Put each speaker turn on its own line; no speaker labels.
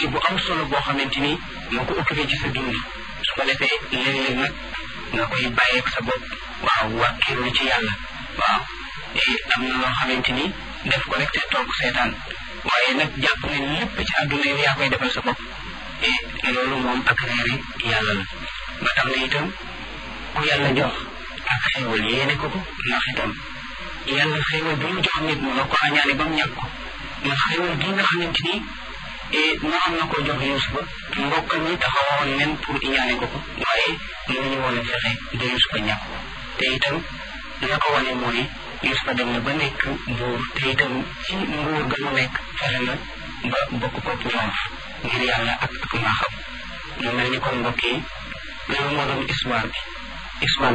activité bu am solo boo xamante ni moo ko occupé ci sa dund su ko defee léeg-léeg nag nga koy bàyyeeg sa bopp waaw wàkkiirlu ci yàlla waaw am na loo xamante ni def ko rek te toog seetaan waaye nag jàpp ne lépp ci àdduna yi yaa koy defal sa bopp et loolu moom ak réeri yàlla la ba tax na itam ku yàlla jox ak xéewal yéene ko ko ndax itam yàlla xéewal bi mu jox nit mu nga ko añaane ba mu ñàkk ko ndax xéewal gi nga xamante ni naroon na ko jox Yuusufa mbokkam ñi taxawoon nen pour iñaane ko ko waaye mënuñu woon a fexe ba Yuusufa ñàkk ko te itam la ko wane mooy Yuusufa dem na ba nekk buur te itam ci nguur ga mu nekk fexe na ba bokk ko ñoom ngir yàlla ak ak maaxam ñu mel ni kon mbokk yi loolu moo doon histoire bi histoire